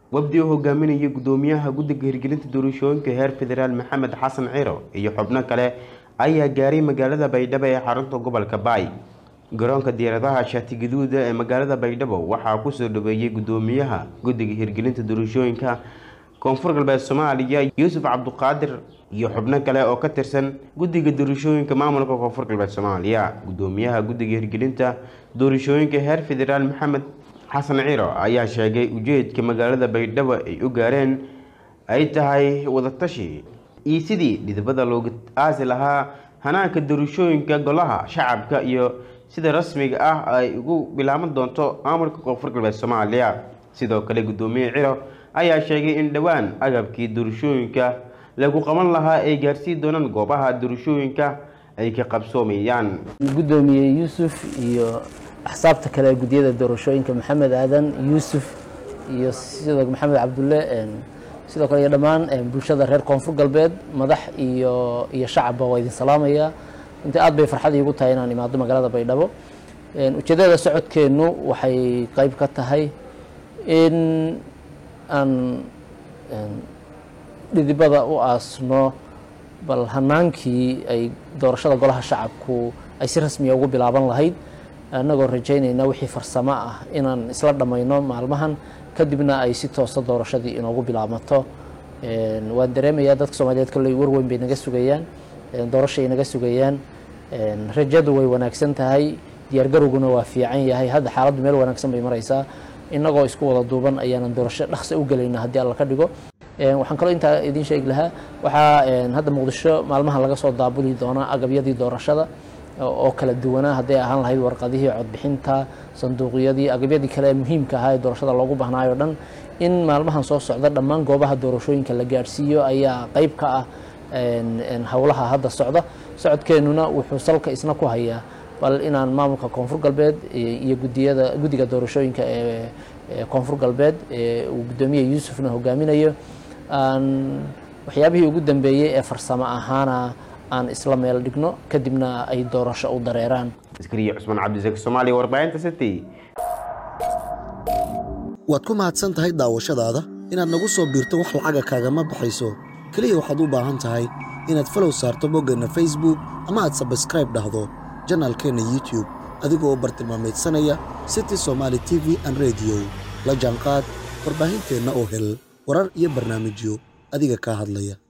wafdi uu hogaaminayay gudoomiyaha guddiga hirgelinta doorashooyinka heer federaal maxamed xasan ciro iyo xubno kale ayaa gaaray magaalada baydhabo ee xarunta gobolka baay garoonka diyaaradaha shaati gaduuda ee magaalada baydhabo waxaa kusoo dhaweeyey gudoomiyaha guddiga hirgelinta doorashooyinka koonfur galbeed soomaaliya yuusuf cabduqaadir iyo xubno kale oo ka tirsan guddiga doorashooyinka maamulka koonfur galbeed soomaaliya gudoomiyaha guddiga hirgelinta doorashooyinka heer federaal maxamed xasan ciro ayaa sheegay ujeedka magaalada baydhabo ay u gaareen ay tahay wadatashi iyo sidii dhidibada looga aasi lahaa hanaanka doorashooyinka golaha shacabka iyo sida rasmiga ah ay ugu bilaaban doonto maamulka koonfur galbeed soomaaliya sidoo kale gudoomiye ciro ayaa sheegay in dhowaan agabkii doorashooyinka lagu qaban lahaa ay gaarsiin doonaan goobaha doorashooyinka ay ka qabsoomayaan gudoomiye yuusuf iyo axsaabta kale guddiyada doorashooyinka maxamed aadan yuusuf iyo sidoo maxamed cabdulle sidoo kale iyo dhammaan bulshada reer koonfur galbeed madax iyo iyo shacabba waa idin salaamaya inta aad bay farxad iigu tahay inaan imaado magaalada baydhabo ujeedada socodkeennu waxay qeyb ka tahay in aan dhidibada u aasno bal hanaankii ay doorashada golaha shacabku ay si rasmiya ugu bilaaban lahayd annagoo rajaynayna wixii farsamo ah inaan isla dhammayno maalmahan kadibna ay si toosa doorashadii inoogu bilaabmato waan dareemayaa dadka soomaaliyeed kolley warweyn bay naga sugayaan doorashay naga sugayaan rajadu way wanaagsan tahay diyaargarowguna waa fiican yahay hadda xaaladdu meel wanaagsan bay maraysaa innagoo isku wada duuban ayaanan doorasho dhaqsa u gelayna haddii alla ka dhigo waxaan kaloo intaa idiin sheegi lahaa waxaa hadda muqdisho maalmahan laga soo daabuli doonaa agabyadii doorashada oo kala duwanaa hadday ahaan lahayd warqadihii codbixinta sanduuqyadii agabyadii kale ee muhiimka ahaa ee doorashada loogu bahnaayo dhan in maalmahan soo socda dhammaan goobaha doorashooyinka la gaadhsiiyo ayaa qeyb ka ah howlaha hadda socda socodkeennuna wuxuu salka isna ku hayaa bal inaan maamulka koonfur galbeed iyo gudiyada guddiga doorashooyinka ee koonfur galbeed ee uu guddoomiye yuusufna hogaaminayo aan waxyaabihii ugu dambeeyey ee farsamo ahaana aan isla meel dhigno kadibna ay doorasho u dareeraan askariye cusmaan cabdisaki soomaaliya warbaahinta city waad ku mahadsan tahay daawashadaada inaad nagu soo biirto wax lacaga kaagama baxayso keliya waxaad u baahan tahay inaad falow saarto boggeenna facebook ama aad sabskraib dhahdo janaalkeenna youtube adigoo bartilmaameedsanaya city somaali t v an rediyo la jaanqaad warbaahinteenna oo hel warar iyo barnaamijyo adiga kaa hadlaya